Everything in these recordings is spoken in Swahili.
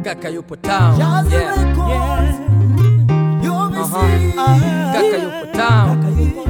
Kaka yupo town. Yeah. Kaka yupo town.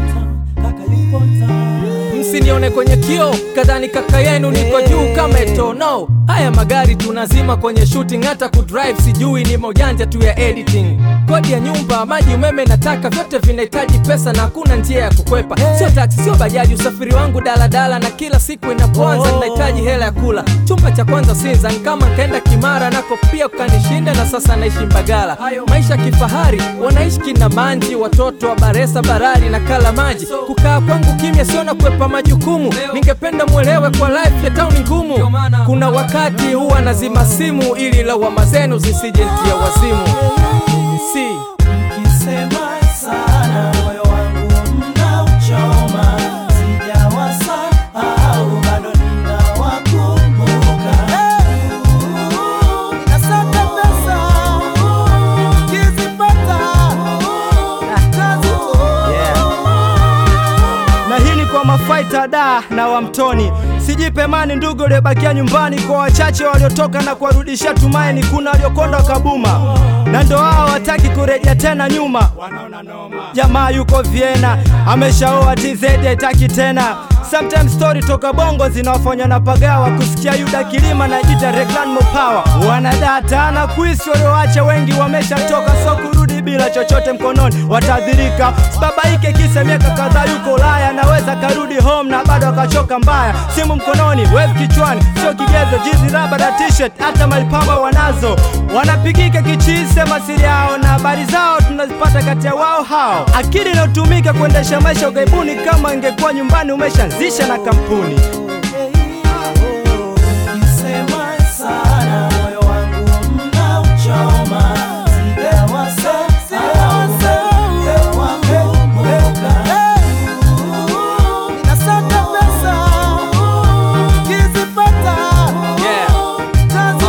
Msinione kwenye kio kadhani kaka yenu niko juu kama eto no. Haya magari tunazima kwenye shooting, hata kudrive sijui, ni maujanja tu ya editing. Kodi ya nyumba, maji, umeme nataka vyote vinahitaji pesa na hakuna njia ya kukwepa. Sio taksi, sio bajaji, usafiri wangu daladala, na kila siku inapoanza ninahitaji hela ya kula. Chumba cha kwanza Sinza, ni kama nkaenda Kimara nako pia ukanishinda, na sasa naishi Mbagala. Maisha kifahari, wanaishi kina Manji, watoto wa Baresa, Barari na kala maji. Kukaa kwangu kimya, siona kwepa majukumu. Ningependa mwelewe kwa life ya town ngumu. Kuna wakati huwa nazima simu ili lawama zenu zisijentia wazimu. Si Mkisema sana moyo wangu mnauchoma, sijawasahau bado ninawakumbuka. Nasaka pesa kizipata kazi na hii ni kwa mafaita da na wamtoni sijipe mani ndugu uliobakia nyumbani kwa wachache waliotoka na kuwarudishia tumaini kuna waliokonda kabuma na ndo hao wataki kurejea tena nyuma jamaa yuko Vienna ameshaoa TZ haitaki tena Sometimes story toka bongo zinawafanya na pagawa kusikia Yuda Kilima na jita Reclan Mopawa wanadata na kuisi walioacha wengi wameshatoka so kurudi bila chochote mkononi watadhirika sibabaike kisa miaka kadhaa yuko Ulaya naweza karudi home na bado akachoka mbaya simu mkononi wave kichwani sio kigezo jizi raba na t-shirt hata malipamba wanazo wanapigika kichisi sema siri yao na habari zao tunazipata kati ya wao hao akili inayotumika kuendesha maisha ugaibuni kama ingekuwa nyumbani umeshaanzisha na kampuni Mkisema sana moyo wangu mnauchoma, sijawasahau bado ninawakumbuka. Nasaka pesa kizipata yeah. kazi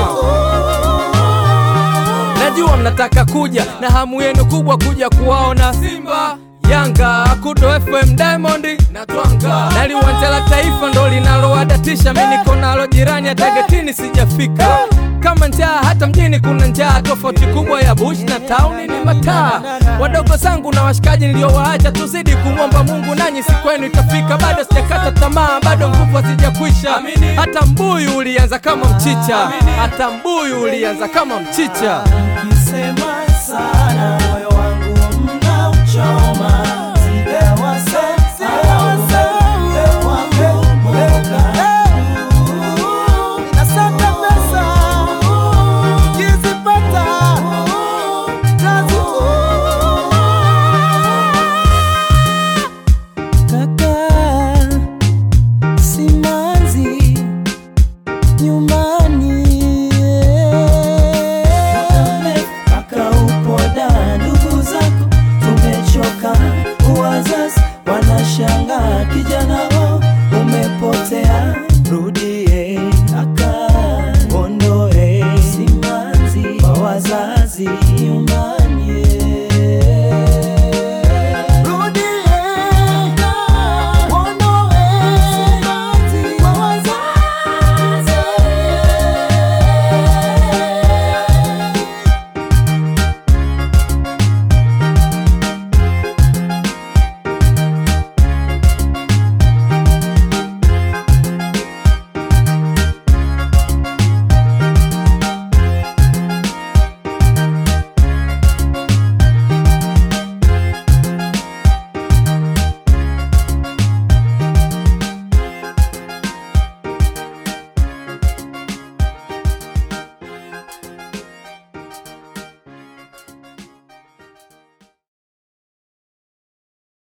Najua mnataka kuja na hamu yenu kubwa kuja kuwaona Simba Yanga Kudo FM Diamond na Twanga na liwanja la taifa ndo linalowadatisha. Mimi niko nalo jirani, hata getini sijafika. Kama njaa hata mjini kuna njaa, tofauti kubwa ya bush na tauni ni mataa. Wadogo zangu na washikaji niliowaacha, tuzidi kumwomba Mungu, nanyi siku yenu itafika. Bado sijakata tamaa, bado nguvu hazijakwisha. Hata mbuyu ulianza kama mchicha, hata mbuyu ulianza kama mchicha. Mkisema sana